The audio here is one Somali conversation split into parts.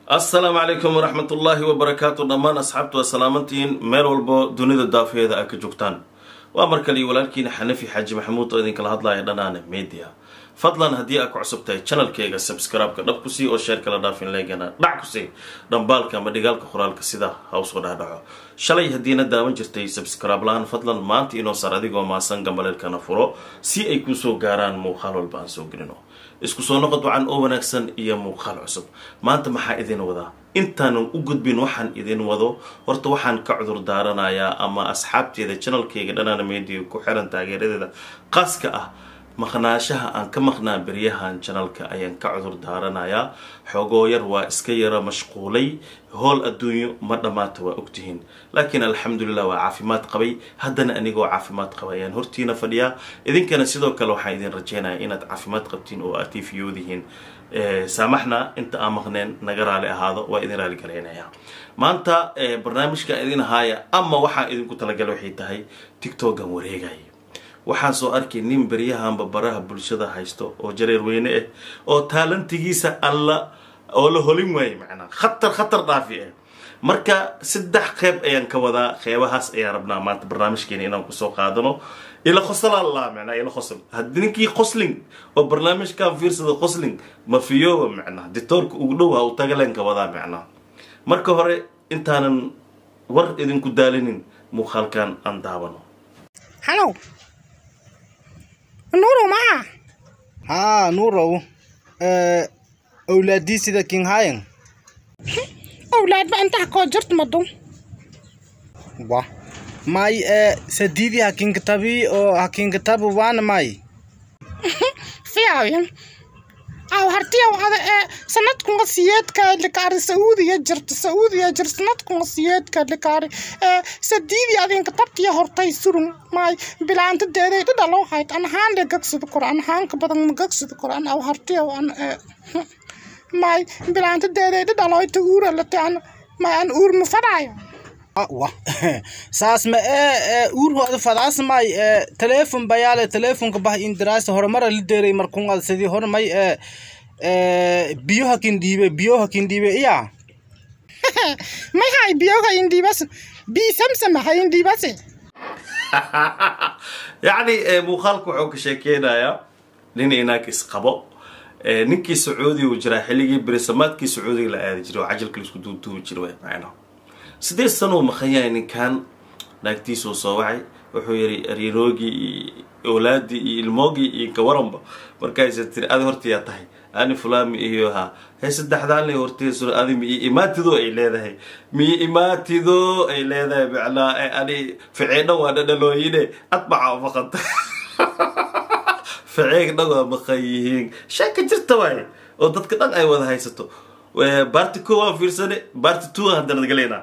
assalaamu calaykum waraxmat ullaahi wabarakaatu dhammaan asxaabtu waa salaamantihiin meel walbo dunida daafeeda a ka joogtaan waa mar kale iyo walaalkiina xanafi xaaji maxamuud oo idinkala hadlaya dhanaane media fadlan haddii aad ku cusub tahay channelkayga subscribe-ka dhab ku sii oo sheer kala dhaafin leegana dhac ku sii dhambaalka ama dhigaalka qoraalka sida ha usoo dhaadhaco shalay haddiina daawan jirtay subscribe lahaan fadlan maanta inoo sar adigoo maasan gambaleelkana furo si ay kusoo gaaraan muuqaal walba aan soo gelino isku soo noqod wacan oo wanaagsan iyo muuqaal cusub maanta maxaa idin wadaa intaanan u gudbin waxaan idin wado horta waxaan ka cudur daaranayaa ama asxaabteeda channelkayga dhanaana media ku xiran taageeradeeda qaaska ah maqnaashaha aan ka maqnaa beryahan janalka ayaan ka cudur daaranayaa xoogoo yar waa iska yara mashquulay howl adduunyo ma dhammaata waa ogtihiin laakiin alxamdulilah waa caafimaad qabay haddana anigoo caafimaad qaba ayaan hortiina fadhiyaa idinkana sidoo kale waxaan idin rajeynaya inaad caafimaad qabtiin oo aad tiifiyoodihiin saamaxna inta aan maqneen naga raali ahaado waa idin raali galaynaya maanta barnaamijka idin ahaaya ama waxaan idinku talagalay waxay tahay tictokan wareegaya waxaan soo arkay nin beryahanba baraha bulshada haysto oo jareer weyne ah oo taalantigiisa alla oo la holin waayay macnaa khatar khatar dhaafi ah marka saddex qeyb ayaan ka wadaa qeybahaas ayaan rabnaa maanta barnaamijkeena inaan kusoo qaadano ila qosla allah macnaa ila qosl haddii ninkii qosling oo barnaamijkan fiirsada qosling ma fiyooba macnaa ditoorka ugu dhow ha u tagaleen ka wadaa macnaa marka hore intaanan war idinku daalinin muuqaalkan aan daawano Halo. Nuru ma? haa nuurow ee owlaadii sida king hayan Awlaad ba inta ko jirto madu. wa may ee sadiidii hakin kitabi oo hakin kitabu waana may Fiyaawin. Aw hartiya wada ee sanadku qasiyeedka likaari Saudiya jirta Saudiya jirta sanadku qasiyeedka likaari ee sadiidi adin kitabtiya hortay surun may bilaanta deeday dhalo hayt an haan de gagsida quraan haan ka badan ma gagsida quraan aw hartiya an ee may bilaanta deeday dhalo ay tuura la taan may an uur mu fadaayo wa saas ma ee ee uurhooda fadaas may ee teleefon bayaale teleefonka bah indiraasa horumara la deeray markuun ad sidii hor may ee ee biyo hakin dhiibe biyo hakin dhiibe iya may hay biyoga indibas bi samsam hay indibas yacni muuqaalku wuxuu ka sheekeynayaa nin inaag isqabo ninkii sacuudiga uu jiraa xilligii berisamaadkii sacuudiga la aadi jiray oo cajalka laisku duuduubi jiray macnaha sideed sanuu maqan yahay ninkan naagtiisuu soo wacay wuxuu yidhi ariinoogii iyo owlaadii iyo ilmoogii iyo kawaranba markaaysa tiri adi hortayaa tahay ani fulami iyo ha hee saddexdaan le horteesu adi mi imaatido ay leedahay mi imaatido ay leedahay macnaa ani ficeedhan waa dhadhalooyine adbaca faqad ficeeg dhan waa maqan yihiin sheeka jirta waaye oo dadka dhan ay wada haysato baarti ko waan fiirsane baarti two haddana galeynaa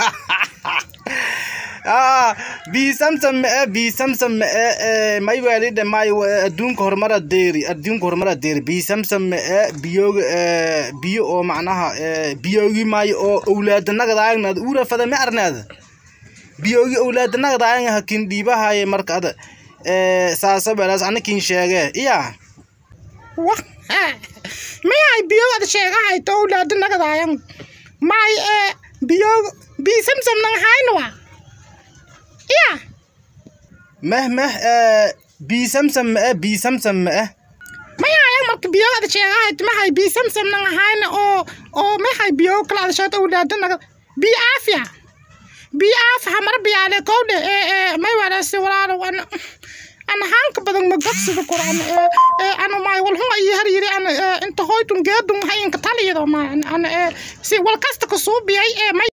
ah bi samsam ma ee bi samsam ma ee ee may waalidha may adduunka horumara deeri adduunka horumara deeri bi samsam ma ee biyoga ee biyo oo macnaha ee biyogi may oo owlaadanagadaagnaad uura fada ma arnaada biyogi owlaadanagadaagna hakin dhiibahaye marka ada ee saasa balaas anakin sheege iya wa may hay biyoga sheegahay to awlaad nagadayan may ee biyog bi samsam nang hayno wa iya meh meh ee bi samsam ma ee bi samsam ma ee may hayan marka biyoga sheegahay ma hay bi samsam nang hayno oo oo may hay biyog kala shata awlaad nagad bi afya bi af hamar biyaale kowde ee ee may wala si walaalo wan ana hanka badan ma gagsida quraan ee ee ana may wal huma iyo har yiri ana inta hoytun geedun hayin ka taliyo ma ana ee si wal kasta ka soo biyay ee may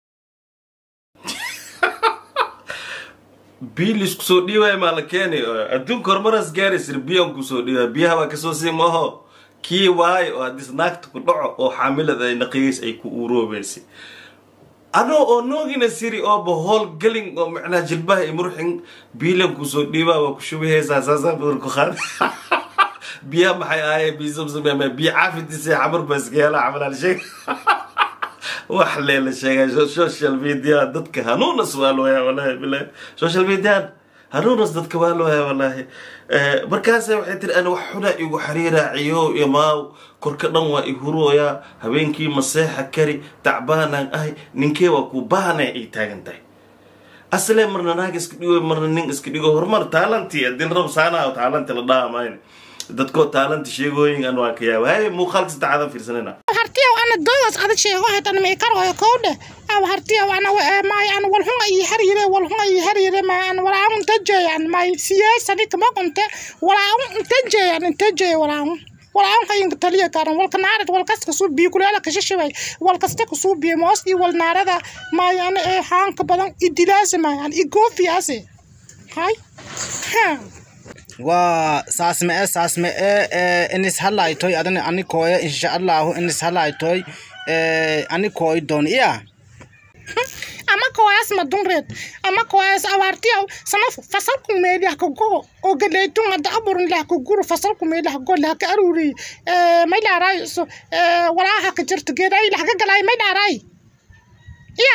biyo laisku soo dhiiwaaya maa la keenay adduunka horumaras gaaraysir biyan kusoo dhiiwaya biyaha baa kasoo sii maho kii waayo oo haddii naagta ku dhaco oo xaamilada ay naqiyays ay ku uuroobeysay anoo oo noogina siri ooba hool gelin oo macnaha jilbaha i murxin biilan kusoo dhiibaa waa ku shubahaysaa saasaa badan ku qaad biyaha maxay ahaayeen biyo samsam biyo caafidisa xamar baa iska yeela camalaan sheeg wax leela sheegay social media dadka hanuuna su-aal waya walahi bilahi social media hanuunas dadka waa loo haya wallaahi markaasa waxay tiri ana wax xunaa igu xariiraaciyo imaaw korka dhan waa i hurooyaa habeenkii maseexa kari tacbaanaan ahay ninkee waa ku baahana ay taagan tahay aslee marna naag iska dhigo marna nin iska dhigo horumar taalanti adil rab saanaa taalanti la dhaamayn dadkoo taalanti sheegooyin an waa ka yaaba hay muuqaalka saddexaadan fiirsanayna hartiyaw ana dogas adag sheego hatan ma ikaroyo kowdhe aw hartiyaw ana may ana walhunga ii harire walhunga ii harire ma ana walaun intajeyan may siyaasani kama qonte walaun intajeyan intajeya walaun walaun hayinka taliya karan walka naarad walkas kasuu biyo kuleela kashashibay walkasta kasuu biyo moos ii wal naarada may ana ee haanka badan idilaase may ana igoofiyaase hay ha waa saas ma e saas ma e inis halaytoy adana ani kooya insha allahu inis halaytoy ani kooy doon iya ama koyas madunreed ama koyas awartiyaw sana fasalku meeliah ka gogo oo gadaytun hadda aburin lah ka guro fasalku meeliah go lah ka aruri may dhaaray so walaaha ka jirta geeday lah ka galay may dhaaray iya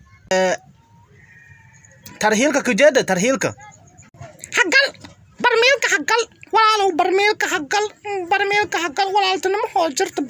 tarhiilka kujeeda tarhiilka hagal barmeelka hagal walaalow barmeelka hagal barmeelka hagal walaaltinimo hoo jirta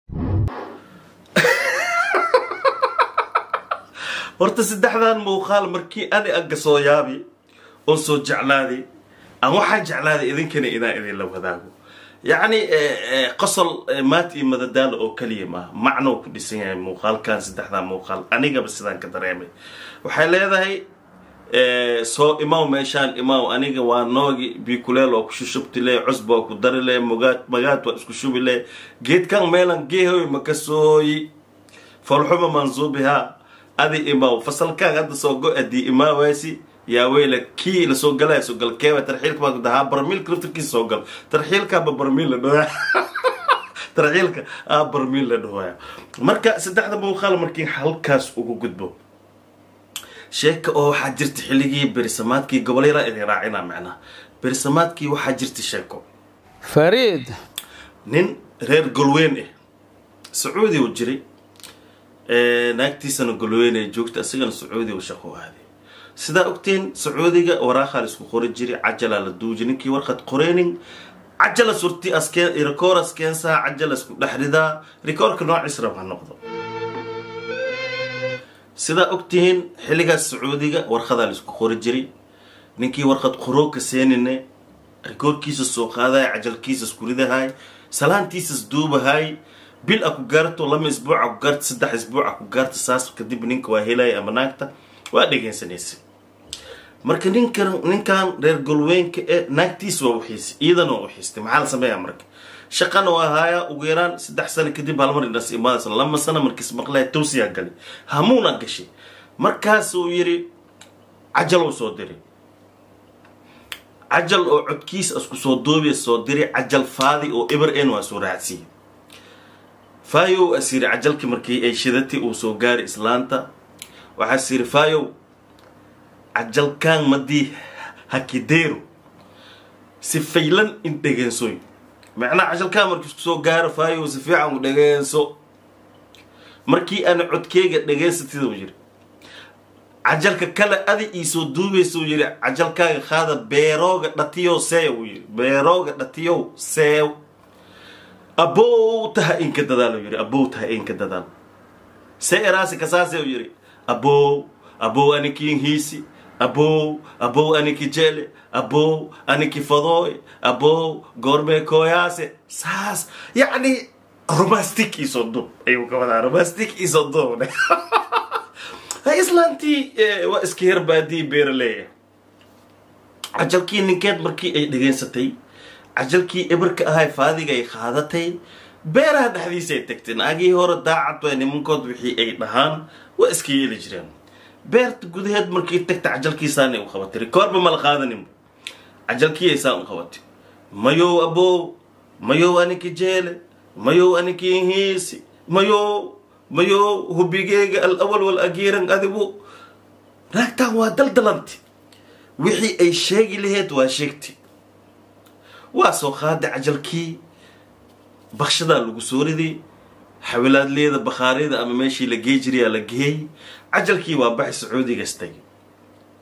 horta saddexdan muuqaal markii ani agga soo yaabi oon soo jeclaaday aan waxaan jeclaaday idinkana inaan idinla wadaago yacni qosol maat iyo madadaalo oo keliya maaha macnou ku dhisan yahay muuqaalkan saddexdan muuqaal anigaba sidaan ka dareemay waxay leedahay soo imaw meeshaan imaw aniga waa noogi bikuleel oo ku shushubtile cusba oo ku darile magaad magaad waa isku shubile geedkan meelan geehoy makasooyi folxuma mansuubiha adi imaw fasalkaan hadda soo go adii imaawaysi yaa weyla kii lasoo galaya soo gal keeba tarxiilka baa dahaa barmiilka laftarkiisa soo gal tarxiilkaaba barmiil la dhawaya tarxiilka aa barmiil la dhawaya marka saddexda muuqaal markii halkaas ugu gudbo sheeka oo waxaa jirta xilligii berisamaadkii gobolyara idin raacina macnaha berisamaadkii waxaa jirta sheeko fariid nin reer golweyn ah sacuudi uu jiray naagtiisana golweyn ay joogta isagana sacuudi uu shaqo aaday sidaa ogteen sacuudiga waraaqaa la isku qori jiray cajalaa la duuji ninkii warqad qoreynin cajala surti askeen rikoor askeensaa cajala isku dhex ridaa rikoorka noociis rab ha noqdo sidaa ogtihiin xilligaas sacuudiga warqadaa la isku qori jiray ninkii warqad qorooka seenine rikoorkiisa soo qaadaya cajalkiisa isku ridahay salaantiisas duubahay bil a ku gaarto lama isbuuc a ku gaarto saddex isbuuc a ku gaarto saas kadib ninka waa helaya ama naagta waa dhegeysanaysa marka ninkan ninkan reer golweynka ee naagtiisa waa uxiisay iyadana waa uxiistay maxaa la sameeyaa marka shaqana waa haaya ugu yaraan saddex sano kadib halmar indhas imaadaysa lama sano markiis maqlaya towsiyaa galay hamuuna gashay markaas uu yidhi cajal uu soo diray cajal oo codkiisa isku soo duubiya soo diray cajal faadi oo eber en waa soo raacsiiyey fayow asiiri cajalkii markii ay shidatay uu soo gaaray islaanta waxaa siri fayow cajalkaan madii hakideero si faylan in dhegeensoy macnaha cajalkaan markii isku soo gaaro fayow si fiican u dhegeenso markii aana codkeyga dhegeysatid uu yidhi cajalka kale adi iisoo duubaysa uu yidhi cajalkaaga qaada beerooga dhatiyow seew uu yidhi beerooga dhatiyow seew abow taha inka dadaal uu yidhi abow taha inka dadaal see eraasi kasaase uu yidhi abow abow anikiin hiisi abow abow aniki jele abow aniki fadooy abow goormee kooyaase saas yacni romastic iisoo duub ayuu ka wadaa romastic iisoo duub islaantii waa iska yar baadii beeraleeya cajalkii ninkeed markii ay dhegeysatay cajalkii eberka ahay faadiga ay qaadatay beeraha dhexdiisa ay tagtay naagii hore daacad waa nimankood wixii ay dhahaan waa iska yeeli jireen beerta gudaheed markii tagta cajalkiisaana u qabatay rikoorba mala qaadaninba cajalkii aysaan u qabatay mayow abow mayow aniki jeele mayow aniki hiisi mayow mayow hubigeyga al awal wal agiiran adigu naagtaan waa daldalanti wixii ay sheegi laheyd waa sheegtay waa soo qaaday cajalkii bakshadaa lagu soo riday xawilaadleeda bakhaariyada ama meeshii la gee jirayaa la geeyey cajalkii waa baxay sacuudigas tagay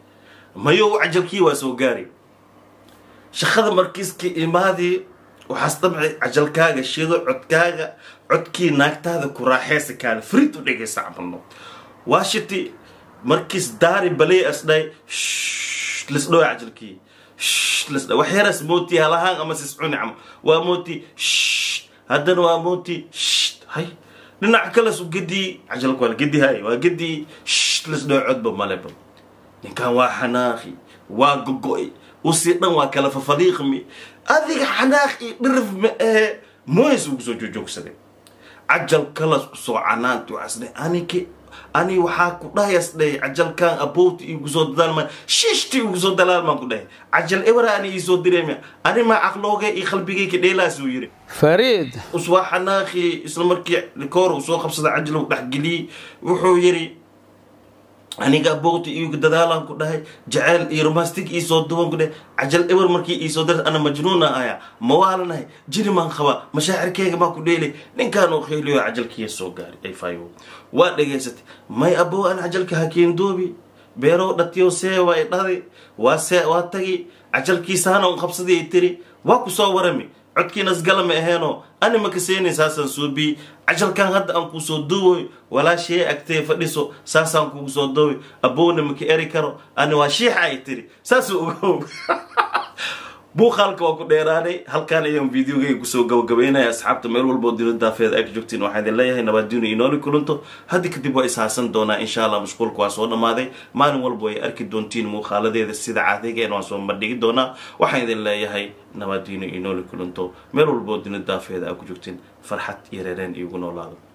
mayow cajalkii waa soo gaari shaqada markiiska imaadii waxaas damci cajalkaaga shido codkaaga codkii naagtaada ku raaxeysa kaale frid u dhegaysa camalno washiti markiis daari balay asdhay lisdhow cajalkii lisdha wax yaras mooti halahaan ama siscuni camal waa mooti haddana waa mooti hay dhinac kales u gedii cajalka waa gedi hay waa gedii lisdhow codba maleba ninkan waa xanaaqi waa gogo-i usii dhan waa kala fafaliiqmi adiga xanaaq iyo dhirif ma ahe moys ugu soo jojoogsaday cajal kalas kusoo canaanti waxaasdhe aniki ani waxaa ku dhahayasdhay cajalkan abowti igu soo dadaalma shishti igu soo dalaalmaan ku dhahay cajal ebra ani iisoo direema ani maa caqlooga iyo qalbigayka dheelaas uu yiri فريد uswaa xanaaqi isla markii likoor uu soo qabsada cajal uu dhexgeliyey wuxuu yiri aniga abowti igu dadaalaan ku dhahay jaceyl iyo romastic iisoo duban ku dhahay cajal eber markii iisoo dar ana majnuuna aya mawaalanahay jirimaan qaba mashaacirkeyga maa ku dheelay ninkaan oo kheyliyo cajalkiiya soo gaari ay fayo waa dhegaysatay may abow an cajalka hakeendoobi beerow dhatiyo see waa i dhadi waa see waa tagi cajalkiisaana un qabsadii ay tiri waa ku soo warami codkiinas galama aheenoo ani makaseenay saasaan suubii cajalkan hadda aan kuu soo duwoy walaashee agtee fadhiso saasaan kugu soo duwoy abowna maka eri karo ani waa shiixa ay tiri saasuu ogow buuqaalka waa ku dheeraaday halkaan ayaan videogayga kusoo gabagabaynaya asxaabta meel walboo dilo daafeed ay ka joogtiin waxaan idin leeyahay nabaaddiinu inooli kulanto haddi kadib waa ishaasan doonaa insha allah mashquulka waa soo dhammaaday maalin walba way arki doontiin muuqaaladeeda sida caadaygeena waan soo bandhigi doonaa waxaan idin leeyahay nabaaddiinu inooli kulanto meel walboo dilo daafeeda aa ku joogtiin farxad iyo reereen iigu noolaado